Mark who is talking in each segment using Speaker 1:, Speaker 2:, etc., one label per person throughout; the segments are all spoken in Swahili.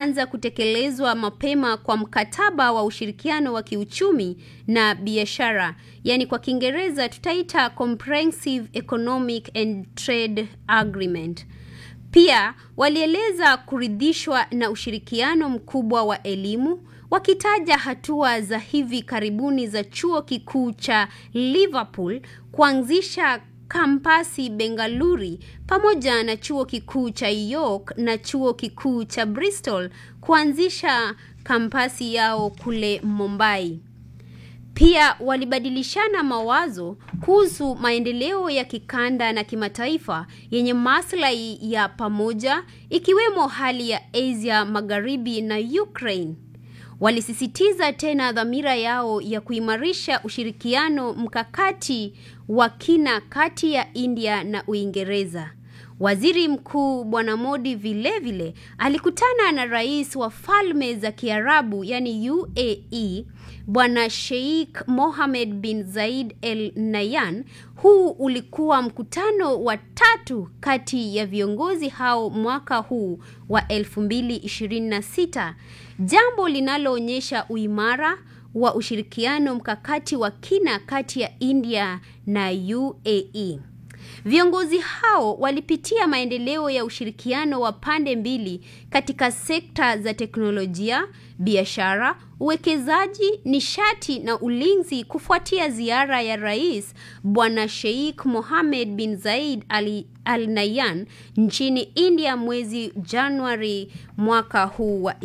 Speaker 1: kuanza kutekelezwa mapema kwa mkataba wa ushirikiano wa kiuchumi na biashara, yaani kwa Kiingereza tutaita Comprehensive Economic and Trade Agreement. Pia walieleza kuridhishwa na ushirikiano mkubwa wa elimu, wakitaja hatua za hivi karibuni za chuo kikuu cha Liverpool kuanzisha kampasi Bengaluru pamoja na chuo kikuu cha York na chuo kikuu cha Bristol kuanzisha kampasi yao kule Mumbai. Pia walibadilishana mawazo kuhusu maendeleo ya kikanda na kimataifa yenye maslahi ya pamoja ikiwemo hali ya Asia Magharibi na Ukraine. Walisisitiza tena dhamira yao ya kuimarisha ushirikiano mkakati wa kina kati ya India na Uingereza. Waziri Mkuu Bwana Modi vilevile vile, alikutana na rais wa Falme za Kiarabu yani UAE Bwana Sheikh Mohammed bin Zayed Al Nahyan. Huu ulikuwa mkutano wa tatu kati ya viongozi hao mwaka huu wa 2026, jambo linaloonyesha uimara wa ushirikiano mkakati wa kina kati ya India na UAE. Viongozi hao walipitia maendeleo ya ushirikiano wa pande mbili katika sekta za teknolojia, biashara, uwekezaji, nishati na ulinzi kufuatia ziara ya Rais Bwana Sheikh Mohammed bin Zayed Al, Al Nahyan nchini India mwezi Januari mwaka huu wa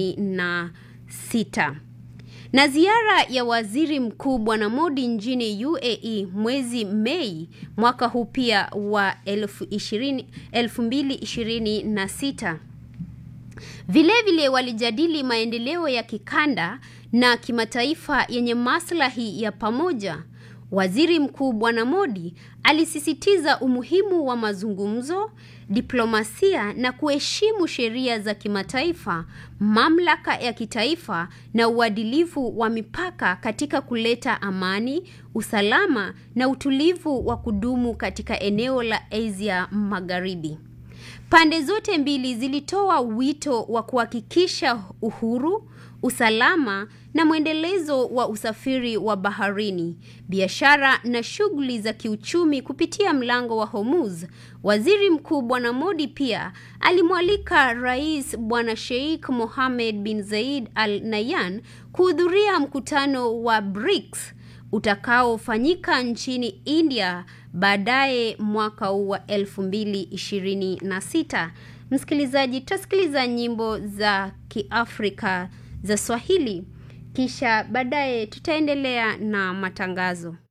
Speaker 1: 26 na ziara ya waziri mkuu bwana Modi nchini UAE mwezi Mei mwaka huu pia wa 2026. Vilevile walijadili maendeleo ya kikanda na kimataifa yenye maslahi ya pamoja. Waziri Mkuu Bwana Modi alisisitiza umuhimu wa mazungumzo, diplomasia na kuheshimu sheria za kimataifa, mamlaka ya kitaifa na uadilifu wa mipaka katika kuleta amani, usalama na utulivu wa kudumu katika eneo la Asia Magharibi. Pande zote mbili zilitoa wito wa kuhakikisha uhuru, usalama na mwendelezo wa usafiri wa baharini, biashara na shughuli za kiuchumi kupitia mlango wa Hormuz. Waziri Mkuu Bwana Modi pia alimwalika Rais Bwana Sheikh Mohammed bin Zayed Al Nahyan kuhudhuria mkutano wa BRICS utakaofanyika nchini India baadaye mwaka huu wa 2026. Msikilizaji, tutasikiliza nyimbo za Kiafrika za Swahili kisha baadaye tutaendelea na matangazo.